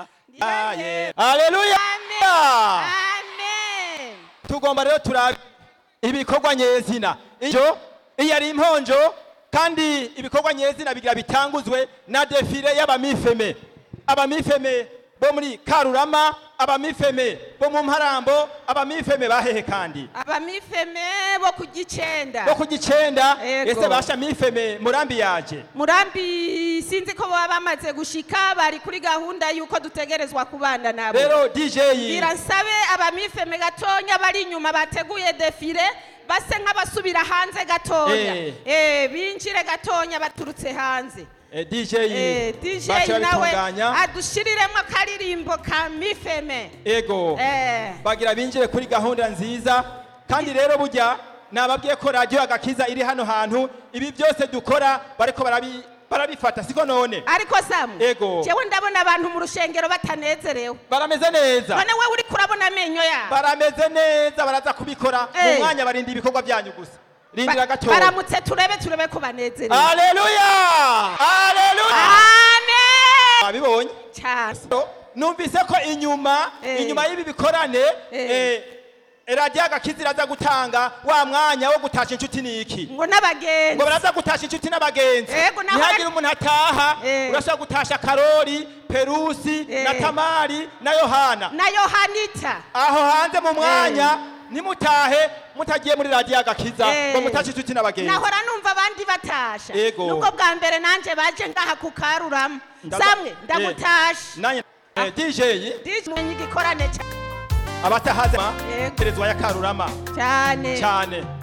Aye. Haleluya. amen Tugomba rero turabe ibikorwa nyezina. Iyo iyo ari imponjo kandi ibikorwa nyezina bigira bitanguzwe na defile y'abamifeme. Abamifeme bo muri Karurama, abamifeme bo mu Mparambo, abamifeme bahehe kandi. abamifeme bo ku gicenda Bo ku gicenda Ego. ese basha mifeme murambi yaje. murambi sinzi ko baba bamaze gushika bari kuri gahunda y'uko dutegerezwa kubana nabo Rero DJ gira nsabe abamifeme gatonya bari inyuma bateguye defile base nk'abasubira hanze gatonya Eh. eh binjire gatonya baturutse hanze eh, DJ eh DJ baca nawe babitunganya. adushiriremo akaririmbo ka mifeme Ego. eh bagira binjire kuri gahunda nziza kandi rero burya nababwiye ko radiyo agakiza iri hano hantu ibi byose dukora bariko barabi- barabifata siko none ariko samu Ego. jewe ndabona abantu mu rushengero batanezerewe barameze neza none we uri kurabona amenyo yabo barameze neza baraza kubikora mu Eh. mwanya barinda ibikorwa byanyu gusa rindira Ba- gatoya baramutse turebe turebe ko banezerewe aleluya aleluya amen abibonye cyane numvise ko inyuma Eh. inyuma y'ibi bikorane Eh. eh, radiyo agakiza iraza gutanga wa mwanya wo gutasha inshuti niki ngo n'abagenzi ngo baraza gutasha inshuti n'abagenzi Ego, naho ntihagire ari- umuntu ataha Eh. urashobora gutasha karori perusi Eh. na tamari na yohana na yohanita aho hanze mu mwanya nimutahe mutagiye muri radiyo agakiza Eh. ngo mutashe inshuti n'abagenzi nahora numva abandi batasha Ego. nubwo bwa mbere nanje baje ngaha ku karurama Ndaza- samwe Eh. ndamutashe nanjye eh, dj DJ igikorane ca- abatahaze Ego. perezida ya karurama cyane cyane